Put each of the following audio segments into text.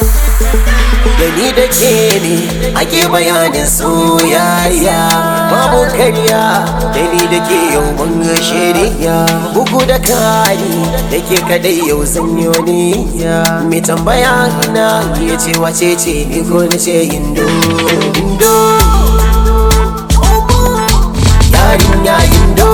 da ni da ke ne ake bayanin soyayya babu karya da ni da ke yau mun shirya bugu da kari da ke kadai yau zanyo niyya mai tambaya na ya ce wace ce ni ko na ce indo indo yarinya indo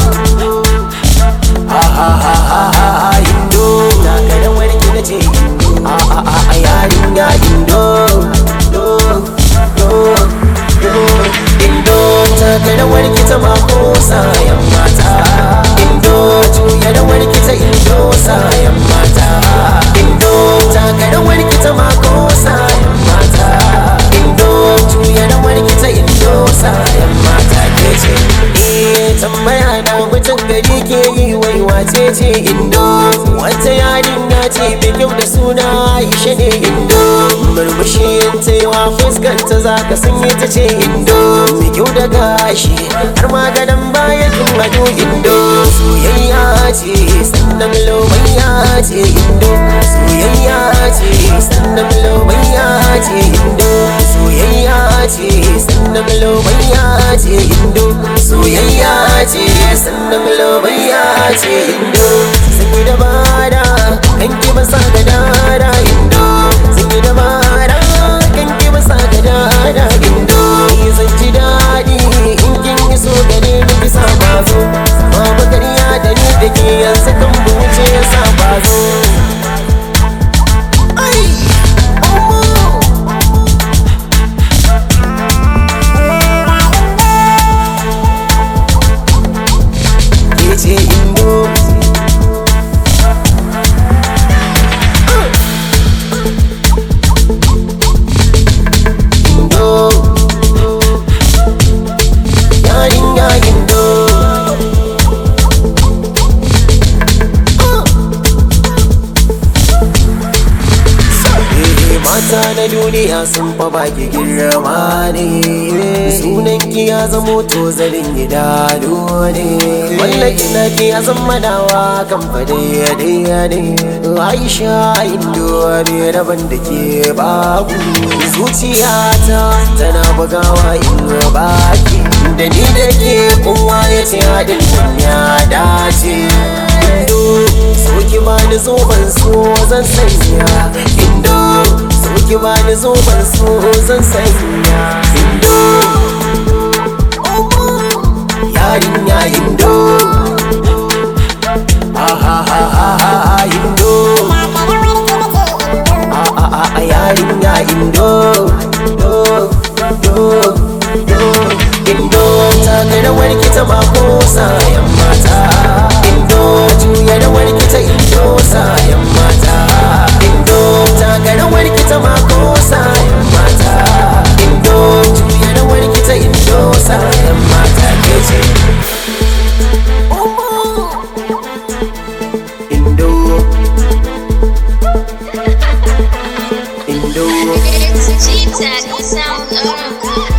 ha ha ha ha ha indo na kadan warki na ce indo a a a a yarinya indo do do do indo ta kadan warki ta mako sayan mata indo juya da warki ta indo sayan mata indo ta kadan warki ta mako sayan mata indo juya da warki ta indo sayan mata ke ce eh tambaya na mutum gari ke yi wai wace ce indo wata yarinya ce mai kyau da suna aisha ne indo murmushi ta yi wa fuskanta za ka sanye ta ce indo mai kyau da gashi har maganan baya kin ado indo soyayya ce sannan lomayya ce indo soyayya ce sannan lomayya ce indo soyayya ce sannan lomayya ce indo soyayya ce sannan lomayya ce indo sun yi dabara kan ki basa ga dara indo sun yi dabara kan ki basa ga dara indo ni zan ji daɗi in kin yi so gare ni ki sa bazo babu ƙarya da ni da ke yanzu kan mu wuce ya sa bazo ai oh. ke ce indo indo yarinya indo Eh, mata na duniya sun fa baki girma ne sunan ki ya zamo to zarin idanu ne mallaki na ki ya zama dawa kan fade daya ne aisha indo ne rabon da ke babu zuciyata tana bugawa in baki da ni da ke kowa ya ce haɗin ya dace indo so ki bani zoben so zan sanya indo so ki bani zoben so zan sanya indo yarinya indo ha ha ha ha ha ha indo a a a a yarinya indo do do do indo ta ga da warki ta mako sayan mata indo juya da warki ta indo sayan mata indo ta ga da warki ta mako sayan mata indo juya da warki ta indo sayan mata ke ce indo indo It's G-Tech sound.